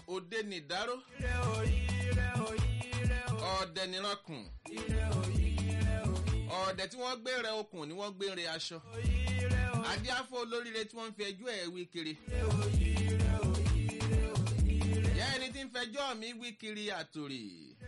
òde nìdáró ọ̀dẹ nìrankùn ọ̀dẹ tí wọ́n gbé rẹ okùn ni wọ́n gbé rẹ aṣọ adíáfó olóríire tí wọ́n ń fi ẹjọ́ ẹ̀ wí kiri yẹ ẹni tí ń fẹjọ́ mi wí kiri àtòrì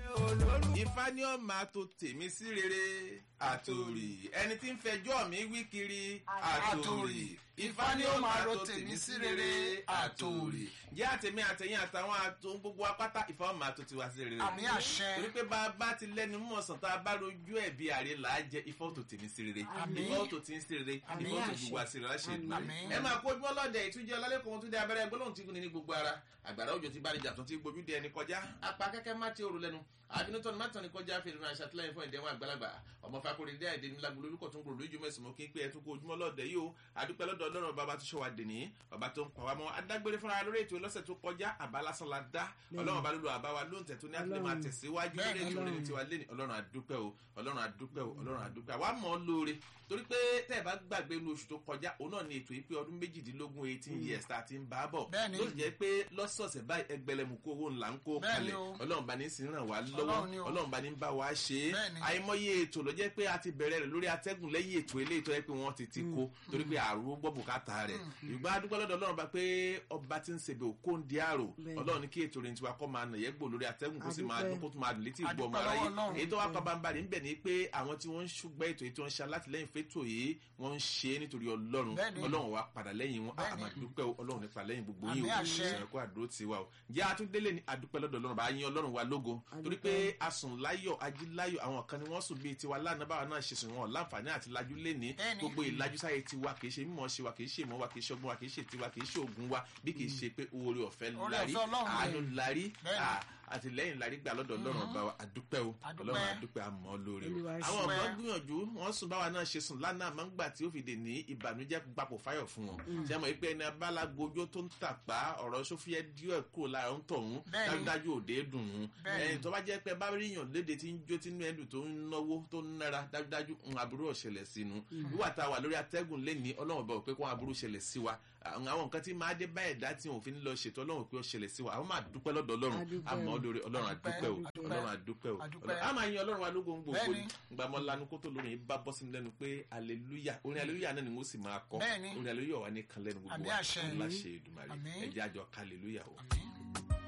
ifá ni ó máa tó tèmi sí rere àtòrì ẹni tí ń fẹjọ́ mi wí kiri àtòrì ifá ni ó máa ro tèmi sí rere àtòrì jẹ́ àtẹ̀mí àtẹ̀yìn àtàwọn àtò gbogbo apáta ifá ó máa tó tiwa sí rere àmì àṣẹ torí pé bá a bá ti lẹ́nu mú ọ̀sán tá a bá rojú ẹ̀ bí àrè là á jẹ ifá ó tó tèmi sí rere Àmín. ifá ó tó tí ń sí rere Àmín. ifá ó tó gbogbo àṣírí láṣẹ ìdùnnú Àmín. ẹ máa kó ojúmọ́ lọ́dẹ ìtújẹ́ ọlálẹ́kùn tún dé abẹ́rẹ́ gbólóhùn tí kò ní ní gbogbo ara àgbàrá òjò ti bá ní jàtọ̀ tí gbójú dé ẹni kọjá apá kẹ́kẹ́ má ti òru lẹ́nu àbínútọ́ni má tàn ní kọjá fèrè náà ṣàtìlẹ́yìn fún ìdẹ́wọ̀n àgbàlagbà ọmọ fakori dé àìdè nílá gbolo olùkọ́ tó ń gbòòrò lójú mẹ́sàn mọ́ kí n pé ẹtún kó ojúmọ́ lọ́dẹ yìí o àdúpẹ́ lọ́dọ̀ ọlọ́run bàbá tó ṣọwà dè ní bàbá tó ń pa wá mọ́ adágbére fúnra lórí ètò lọ́sẹ̀ tó kọjá àbá lásán la dá ọlọ́run bá lólo àbá wa lóǹtẹ̀ tó ní àtìlẹ́ máa tẹ̀síwájú lórí ètò orin tiwa lé ní ọlọ́run àdúpẹ́ o ọlọ́run àdúpẹ́ o ọlọ́run àdúpẹ́ àwa mọ̀ ọ́ lóore torí pé tẹ́ ẹ bá gbàgbé inú oṣù tó kọjá òun náà ni ètò yìí pé ọdún méjìdínlógún eighteen years tá a ti ń bá a bọ̀ Bẹ́ẹ̀ni. ló jẹ́ pé lọ́sọ̀ọ̀sẹ̀ báyìí ẹgbẹ̀lẹ́mù kó owó ńlá ń kó Bẹ́ẹ̀ni kalẹ̀ o. ọlọ́run bá ní sí ràn wá lọ́wọ́ Ọlọ́run ni o. ọlọ́run bá ní bá wa ṣe é Bẹ́ẹ̀ni. àìmọye ètò ló jẹ́ pé a ti bẹ̀rẹ̀ rẹ̀ lórí atẹ́gùn lẹ́yìn ètò eléyìí tó yẹ pé wọ́n ti ti kó torí pé àrùn gbọ́ bùkátà rẹ̀ ìgbà adúgbò lọ́dọ̀ ọlọ́run bá pé ọba ti ń ṣèbè òkó ń di àrò Bẹ́ẹ̀ni. ọlọ́run ní kí ètò rẹ̀ tiwa kọ́ máa nà yẹ́ gbò lórí atẹ́gùn kó sì máa Adúpẹ́. dún kó tún máa dùn létí ìgbọ́ ọmọ Adúpẹ́ aráyé lọ́wọ́ Ọlọ́run. èyí tó wá pabambarì ńbẹ̀ ni pé àwọn tí wọ́n ń ṣùgbẹ́ ètò yìí tí wọ́n ń ṣe alátìlẹ́yìn fétò yìí wọ́n ń ṣe é nítorí ọlọ́run Bẹ́ẹ̀ni. ọlọ́run wa padà lẹ́yìn wọn Bẹ́ẹ̀ni. àmàdúpẹ́ o, ọlọ́run nípa lẹ́yìn gbogbo Àmín yìí o àṣẹ. ṣẹ̀kú àdúró ti wa o jẹ́ àtúndélé ní adúpẹ́ lọ́dọ̀ ọlọ́run bá a yín ọlọ́run wa lógo torí pé asùn láyọ̀ ají láyọ̀ àwọn kan ni wọ́n sùn bíi tiwa lánàá báwa náà ṣe sùn wọn láǹfààní àti lajú léni Bẹ́ẹ̀ni. gbogbo ìlajú sáyé tiwa kì í ṣe mímọ̀ ṣe wa kì í ṣe ìmọ̀ wa kì í ṣe ọgbọ́n wa kì í ṣe tiwa kì í ṣe ògùn wa bí kì í ṣe pé oore ọ̀fẹ́ Oore lárí ọ̀fẹ́ Ọlọ́run ni. àánú lárí Bẹ́ẹ̀ni. à, àtìlẹ́yìn lárí gbà lọ́dọ̀ ọlọ́run ọba wa adúpẹ́ o Adúpẹ́. ọlọ́run adúpẹ́ àmọ́ lórí o Olúwa àwọn ṣe. ọ̀gbọ́n gbìyànjú wọ́n sùn báwa náà ṣe sùn lánàá máa ń gbà tí ó fi dè ní ìbànújẹ́ papọ̀ fáyọ̀ fún wọn ṣé mọ̀ pé ẹni abálágbójó tó ń tàpá ọ̀rọ̀ sófíẹ́ díẹ̀ kúrò lára ń tọ̀hún Bẹ́ẹ̀ni. dájúdájú òde dùn ún Bẹ́ẹ̀ni. ẹni tó bá jẹ́ pé bá ríyàn léde tí ń jó tí inú ẹ̀dùn tó ń náwó tó ń nára dájúdájú ń aburú ọ̀ṣẹlẹ̀ sínú wíwà tá a wà lórí atẹ́gùn lẹ́ni ọlọ́run bá wò pé kó aburú ṣẹlẹ̀ sí wa àwọn àwọn nǹkan tí máa dé bá ẹ̀dá tí òun fi ń lọ ṣètò ọlọ́run pé ó ṣẹlẹ̀ sí wa àwọn máa dúpẹ́ lọ́dọ̀ ọlọ́run Adúpẹ́. àmọ́ lórí ọlọ́run àdúpẹ́ o Adúpẹ́. ọlọ́run àdúpẹ́ o Adúpẹ́. a máa yin ọlọ́run wa lógo ń gbogbo Bẹ́ẹ̀ni. ni gbàmọ́ lanu kó tó lórin yìí bá bọ́ sí mi lẹ́nu pé aleluya orin aleluya náà ni wọ́n sì máa kọ́ Bẹ́ẹ̀ni. orin aleluya wà ní kan lẹ́nu gbogbo Àmín wa àṣẹ. láṣẹ Èdùmàrè Àmín. ẹ̀jẹ̀ àjọ kaleluya o. Àmín.